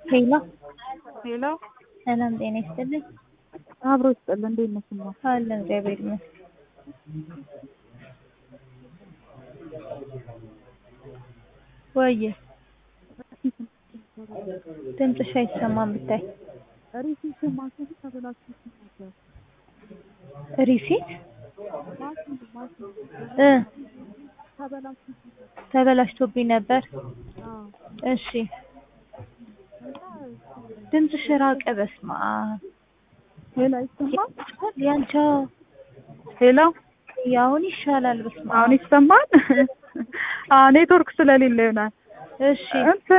ሄሎ ሄሎ ሰላም ጤና ይስጥልኝ። አብሮ ይስጥልን። እንዴት ነሽ? እማ አለን እግዚአብሔር ይመስገን። ወየ ድምፅሽ አይሰማም ብታይ ሪሲት ማሽን ተበላሽቶ ነበር። ሪሲት ማሽን ማሽን እ ተበላሽቶ ነበር። ተበላሽቶብኝ ነበር። አዎ እሺ ድምፅሽ ራቀ። በስመ አብ ሄሎ ይሰማል? ያንቺ ሄሎ አሁን ይሻላል። በስመ አሁን አብ ይሰማል? አዎ ኔትወርክ ስለሌለ ይሆናል። እሺ እንትን